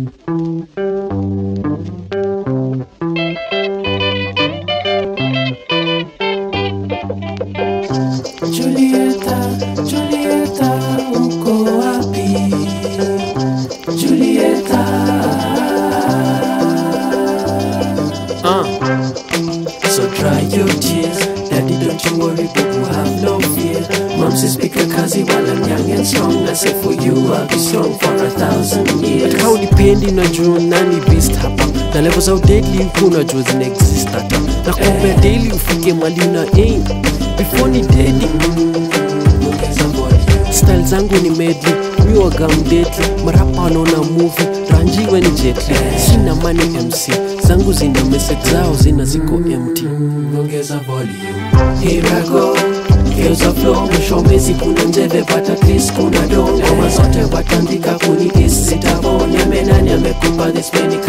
Julieta, Julieta, uko wapi? Julieta. Uh. So dry your tears, daddy don't you worry, people have no fear. Mom says pick a kazi while I'm young and strong. I say for you I'll be strong for a thousand years. Katika unipendi unajua nani beast hapa na level za udedli huku unajua zina exist hata na kuombea daily ufike mali na aim before ni dedi Ongeza volume. style zangu ni medli miwaga mdetli marapa wanaona movie ranjiwe ni jetli sina mani mc zangu zina message zao zina ziko empty ongeza volume. Here I go geuza flow mwisho mezi kuna njeve pata kris kuna do ngoma zote watandika kunidis sitabone amenani amekupa this many